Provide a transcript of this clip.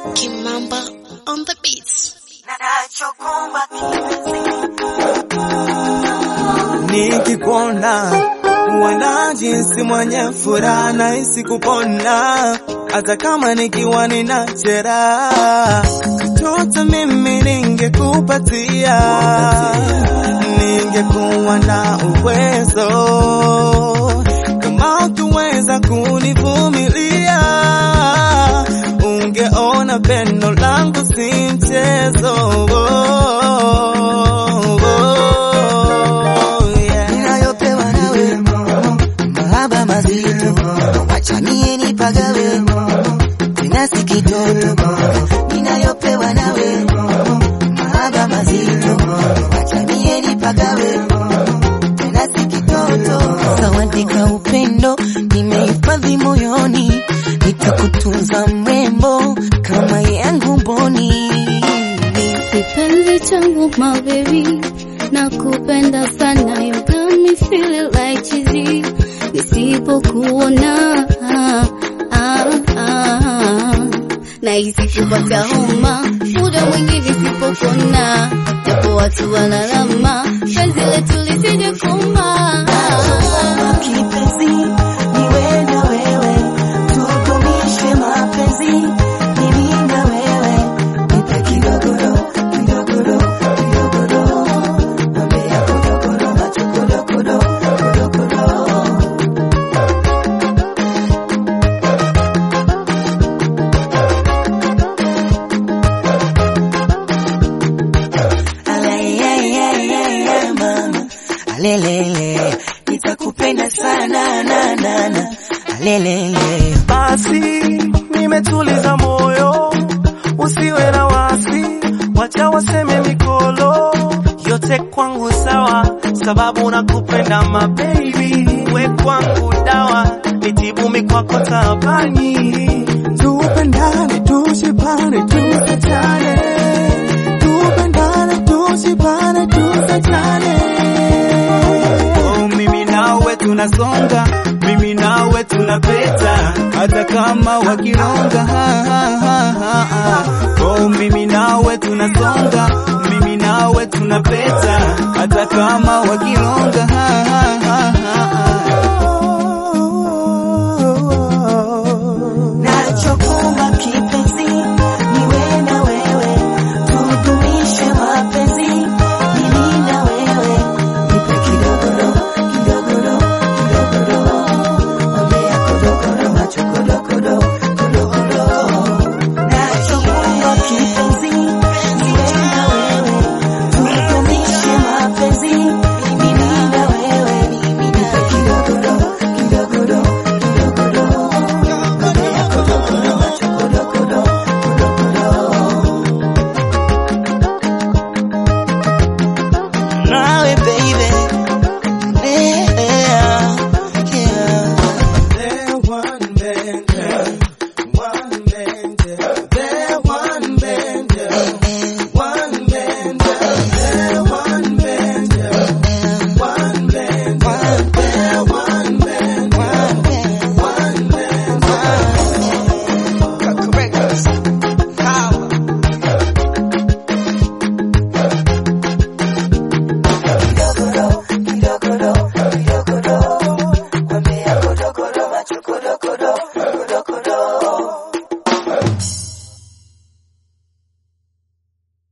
Kimamba on the beats. Nikikuona wana jinsi mwenye furaha nahisi kupona, hata kama nikiwa nina jeraha. Chochote mimi ningekupatia, ningekuwa na uwezo kama ukiweza kunivumilia, ungeona pendo langu si mchezo. Yeah. ninayopewa nawe mahaba mazito, wacha mie nipagawe tena si kitoto. Ninayopewa nawe mahaba mazito, wacha mie nipagawe tena si kitoto. Zawadi ka upendo nimehifadhi moyoni, nitakutunza mrembo kama yangu mboni. Kipenzi changu my baby, nakupenda sana, you got me feeling like cheesy. Nisipokuona ah, ah, ah, nahisi kupata homa, muda mwingi nisipokuona, japo watu wanalama, penzi letu lisije koma. Kipenzi niwe na wewe, tudumishe mapenzi mimi na wewe, nipe kidogoro kidogoro kidogoro, mambe ya kodokoro macho kodokoro kodokoro. Aleyeyeyeye mama, alelele, nitakupenda sana na na na, alelele. Basi nimetuliza moyo, usiwe na wasi, wacha waseme mikolo, yote kwangu sawa, sababu nakupenda ma baby, we kwangu dawa, nitibu mikwako tabani, tupendane, tushibane, tusachane, tupendane, tushibane, tusachane. Oh, mimi nawe tunasonga, mimi nawe tunapeta, hata kama wakironga. Ha, ha, ha, ha, ha. Oh, mimi nawe tunasonga, mimi nawe tunapeta, hata kama wakironga. Ha, ha, ha, ha, ha. Nachokuomba kipenzi, niwe na wewe, tudumishe mapenzi mimi na wewe, nipe kidogoro kidogoro kidogoro, mambe ya kodokoro macho kodokoro kodokoro. Nachokuomba kipenzi, niwe na wewe, tudumishe mapenzi mimi na wewe, nipe kidogoro kidogoro kidogoro. Nawe baby, yeah, yeah. One man, one man,